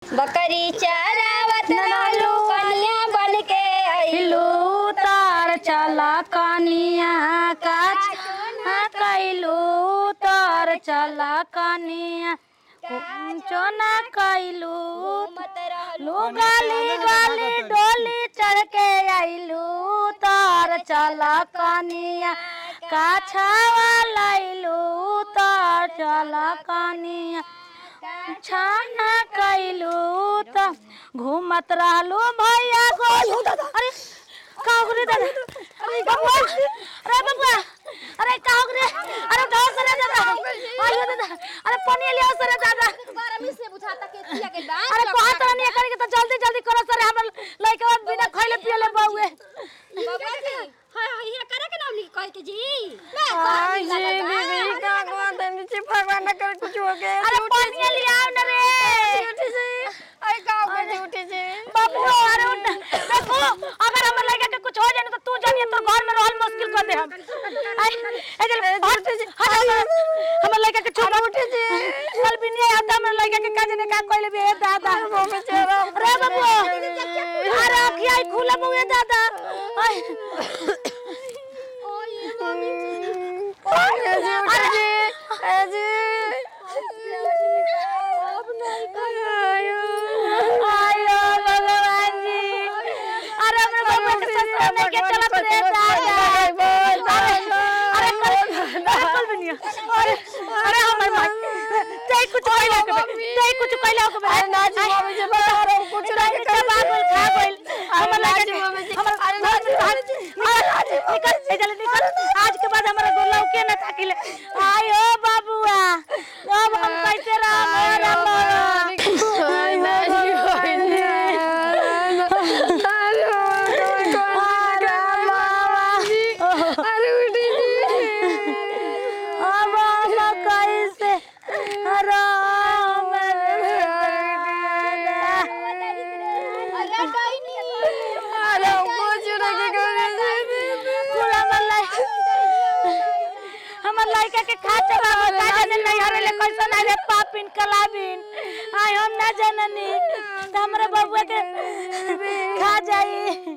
बकरी चरावत रहलू कन्या बन के अइलू तार चला कनिया काच कैलू तार चला कनिया कुंचो ना कैलू मत रहलू लू गाली गाली डोली चढ़ के आइलू तार चला कनिया काछावा लैलू तार चला कनिया छाना कैलू त घूमत रहलू भैया गोल अरे काहू रे दादा अरे बबुआ अरे बबुआ अरे काहू रे अरे गाँव से रे दादा आइयो दादा अरे पानी लिया से रे दादा बारह मिनट से बुझाता के थिया के दांत अरे कहा तो नहीं करे के तो जल्दी जल्दी करो सर हमर लइका बिना खइले पियले बहुए बाबा जी हाय हाय ये करे के नाम लिख कह के जी आई जी बीबी का गोद नीचे भगवान न कर कुछ हो गया अरे पानी लिया न रे उठी जी आई का हो गई उठी जी बाबू अरे उठ देखो अगर हमर लइका के कुछ हो जाए तो तू जानिए तो घर में रहल मुश्किल कर दे हम आई ए जल हट हट हमर लइका के छोड़ उठे जी कल भी नहीं आता हमर लइका के काज ने का कइले बे दादा वो बेचारा अरे बाबू अरे अखिया खुला बुए दादा आई आई जी उठी जी आई जी आयो भगवान जी अरे हमरे बाबा के ससुर में के चलत रे दादा अरे अरे कल बनिया अरे अरे हमर मां ते कुछ कहला के ते कुछ कहला के अरे नाची मम्मी जी बता रहा हूँ कुछ नहीं के बाबुल खा गइल हमर नाची लगे मम्मी जी हमर अरे नाची मम्मी जी निकल ए जल्दी निकल आज के बाद हमारा गोला के न ताकिले आयो बाबुआ अब हम कैसे रह राम अरे उठी अब हम कैसे राम अरे कहीं नहीं अरे कुछ नहीं हमर लड़का के खाते बाबा का जाने नहीं हरे कैसन आले पापिन कलाबिन आय हम ना जननी त हमरे बबुआ के खा जाई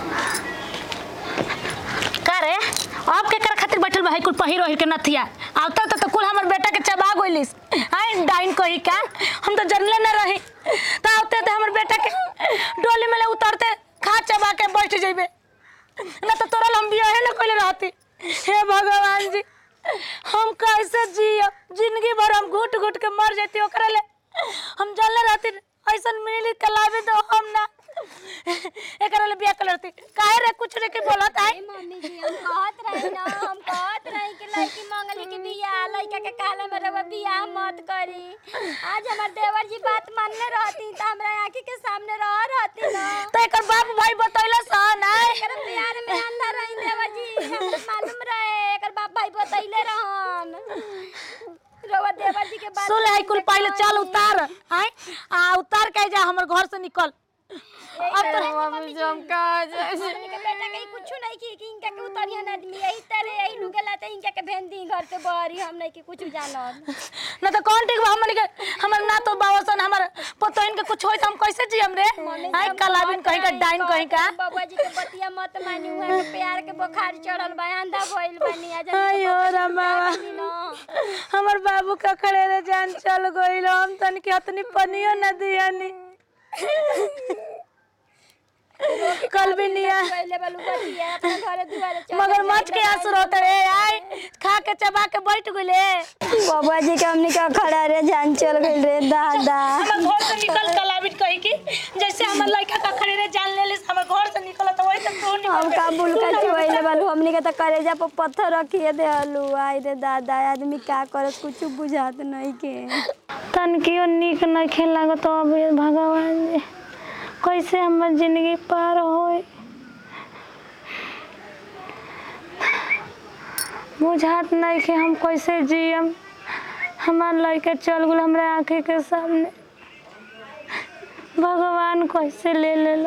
का रे अब के कर खातिर बैठल बा कुल पहिरो ही के नथिया आवता त कुल हमर बेटा के चबा गइलिस आय डाइन कही का हम तो जनले न रही त आवते त हमर बेटा के डोली में ले उतरते खा चबा के बैठ जइबे ना तो तोरा लंबी है ना कोई रहती हे भगवान जी हम कैसे जियो जिंदगी भर हम घुट घुट के मर जाती ओकरा ले हम जानले रहती ऐसन मिली कलावे तो हम ना एकरा ले बिया करती काहे रे कुछ रे के बोलत आई मम्मी जी हम कहत रही ना हम कहत रही कि लड़की मंगली के बियाह लड़का के कहले में रवा बियाह मत करी आज हमार देवर जी बात मानने रहती त हमरा आंखी के सामने रह रहती ना तो एकर बाप भाई बतैला सन आई एकर प्यार में अंधा रही देवर जी हमरा मालूम रहे एकर बाप भाई बतैले रहन रवा देवर जी के बात सुन ले कुल पहले चल उतार आई आ उतार के जा हमर घर से निकल अब तो मम्मी जी हम कहाँ जाए हमनी के बेटा के कुछ नहीं की कि इनका के उतरियन आदमी यही तरह यही लुगेला त इनका के भेन दी घर के बहरी हम नहीं की कुछ जानत न तो कौन ठीक बा हमनी के हमर ना तो बावसन हमर पतोइन के कुछ होई त हम कैसे जियम रे आई कलाबिन कहीं का डाइन कहीं का बाबा जी के बतिया मत मानी हुआ के प्यार के बुखार चढ़ल बा अंधा भइल बानी आज आयो राम बाबा हमर बाबू का खड़े रे जान चल गइल हम तन के हतनी पनियो न दियानी कल भी निया पहले बालू बतिया अपने घरे दुआरे चल मगर मच के आंसू रोते रे आई खा के चबा के बैठ गइले बाबा जी के हमने का खड़ा रे जान चल गई रे दादा हमर घर से निकल कलाबिन कही की जैसे हमर लड़का का खड़े रे जान ले ले हमर घर से निकल तो वही तक तू हम निकल का बुलका चुवैले बालू हमने के तो करेजा पर पत्थर रखिए दे हलू आई रे दादा आदमी का करत कुछ बुझात नहीं के तन कियो निक न खेल लागत अब भगवान जी कैसे हमर जिंदगी पार होए बुझात नहीं कि हम कैसे जियम हमार लड़के चल गल हमरा आँखी के सामने भगवान कैसे ले लेला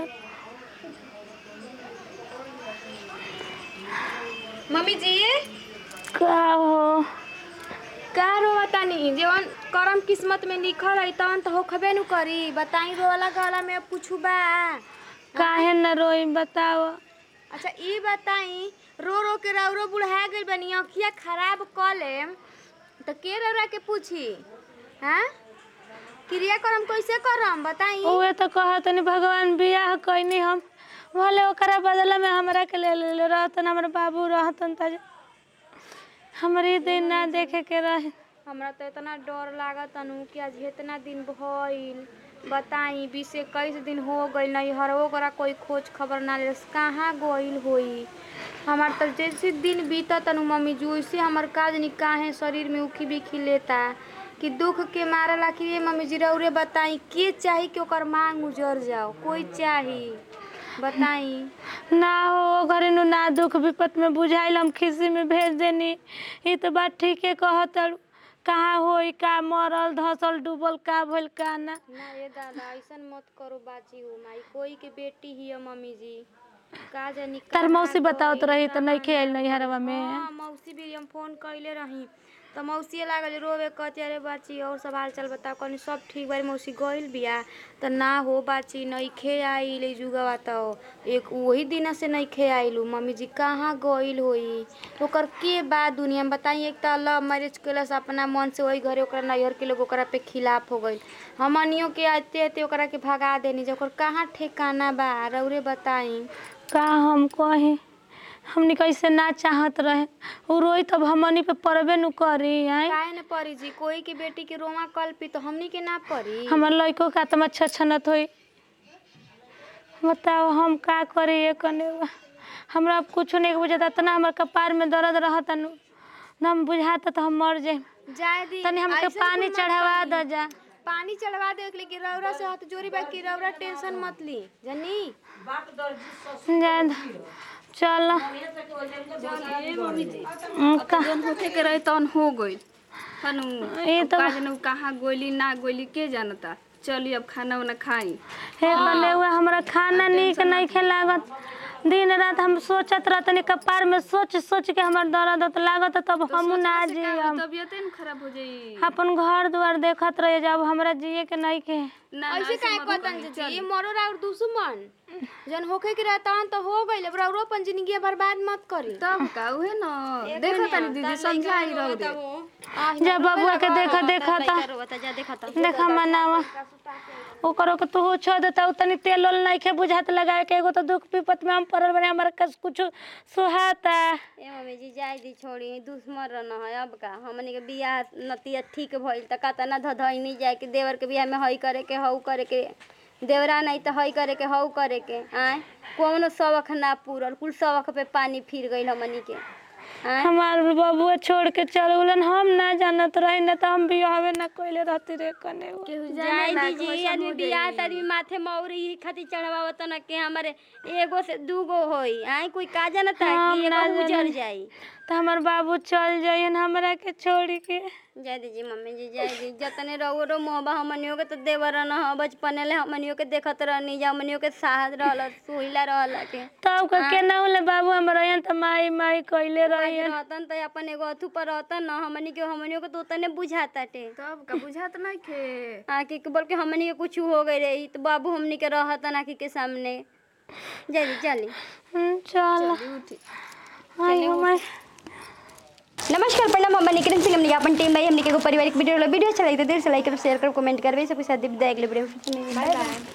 मम्मी जी का हो का रोवतानी जवन करम किस्मत में लिखल है तवन तो होखबे नु करी बताई रोवाला गला में पूछू बा काहे न रोई बताओ अच्छा ई बताई रो रो के रौरो बुढ़ा गइल बनी अखिया खराब क लेम तो के रौरा के पूछी हैं क्रिया करम कैसे करम बताई उहे तो कहतनी भगवान बियाह कइनी हम भले ओकरा बदला में हमरा के ले ले रहतन हमर बाबू रहतन त हमरे दिन ना देखे के रहे हमरा तो इतना डर लागत अनु कि आज इतना दिन भइल बताई बीस इक्कीस दिन हो गइल नहीं हरवो करा कोई खोज खबर ना ले कहाँ गइल होई हमार तो जैसे दिन बीतत अनु मम्मी जी वैसे हमार काज नहीं काहे शरीर में उखी बिखी लेता कि दुख के मारला कि ये मम्मी जी रौरे बताई के चाही कि ओकर मांग उजर जाओ कोई चाही बताई ना हो ओ घरे नु ना दुख विपत में बुझाइल हम खिसी में भेज देनी ई तो बात ठीके कहत कहाँ होई का मरल धसल डूबल का भइल का ना ना ये दादा ऐसन मत करो बाची हो माई कोई के बेटी ही है मम्मी जी का जानी तार कहाँ मौसी बतावत गइल, रही तो नहीं कहाँ खेल गइल। नहीं हरवा में हाँ मौसी भी हम फोन कइले रही तो मौसी लागल रोवे कहती अरे बाची और सब हाल चाल बताओ कहनी सब ठीक बारी मौसी गइल बिया तो ना हो बाची नइखे आइल ई जुगवा तो एक वही दिन से नइखे आइलू मम्मी जी कहाँ गइल होई ओकर के बा दुनिया में बताई एक तो लव मैरिज कैलस अपना मन से वही घरे ओकरा नैहर के लोग ओकरा पे खिलाफ हो गइल हमनियों के आते आते ओकरा के भगा देनी जे ओकर कहाँ ठेकाना बा रौरे बताई का हम कही हमनी कैसे ना चाहत रहे उ रोई तब हमनी पे परबे नु करी आई काहे न परी जी कोई के बेटी के रोमा कल्पी तो हमनी के ना परी हमर लइको का आत्मा छछनत होई बताओ हम का करी ये कने हमरा अब कुछ नहीं बुझाता इतना हमर कपार में दर्द रहता नु ना हम बुझाता तो हम मर जाए जाए दी तनी हमके ऐसन पानी कुल मत चढ़ावा करी। दो जा पानी चढ़वा दे लेकिन रौरा से हाथ जोड़ी बा कि रौरा टेंशन मत ली जानी जा चल का जौन होखे के रहे तौन हो गइल हनु ये तो का जनू कहाँ गोली ना गोली के जानता चली अब खाना उना खाई हे बने हुआ हमरा खाना नीक नहीं खेलागत दिन रात हम सोचत रहतनी कपार में सोच सोच के हमर दर्द होत लागत तब हम ना जियम तबियते न खराब हो जाई अपन घर द्वार देखत रहे जब हमरा जिए के नहीं के ना ना ऐसे काहे कहतन जी ये मरो राउर दुश्मन जन होखे के रहता तो हो गइल अब रौरो अपन जिंदगी बर्बाद मत करी तब का उहे न देखो तनी दीदी समझाई रहो दे जब बबुआ के देखा देखा था जा देखा था देखा मनावा ओकरो के तू छोड़ देता तनी तेल ओल नहीं खे बुझात लगाए के एगो तो दुख विपत में हम पड़ल बने हमरा कस कुछ सुहाता ए मम्मी जी जाय दी छोड़ी दुश्मन रहना है अब का हमनी के बियाह नतिया ठीक भइल त का तना धधइनी जाए के देवर के बियाह में हई करे के हऊ करे के देवरा नहीं त हई करे के हऊ करे के आय कौनो शौक ना पूरल कुल शौक पे पानी फिर गइल हमनी के आय हमार बबुआ छोड़ के चल गेलन हम ना जानत रही न तो हम बियाहवे ना कोइले रहती रे कने जाय दीजिए आदमी बियाह त आदमी माथे मौरी ही खातिर चढ़ावत न के हमारे एगो से दूगो होई आय कोई का जानता हम कि ना एगो उजर जानी। जाई तो हमार बाबू चल जाइए हमरा के छोड़ के जय दीजिए मम्मी जी जय दी जतने रहो रो मोहबा हमनियों के तो देवर न ह बचपने ले हमनियों के देखत रहनी जा हमनियों के साहस रहल सुहिला रहल के तब का केना होले बाबू हम रहियन त माई माई कइले रहियन रहतन त अपन एगो अथु पर रहतन न हमनी के हमनियों के तो उतने बुझाताटे तब का बुझात नहीं खे आके के बोल के हमनी के कुछ हो गई रही तो बाबू हमनी के रहतन आके के सामने जय दी चली हम्म, चल आई माई नमस्कार प्रणाम हम निकरन सिंह हमने अपन टीम भाई हमने के एगो पारिवारिक वीडियो वीडियो अच्छा लगे तो देर से लाइक करो शेयर करो कमेंट करबे सब के साथ विदाई अगले वीडियो में बाय बाय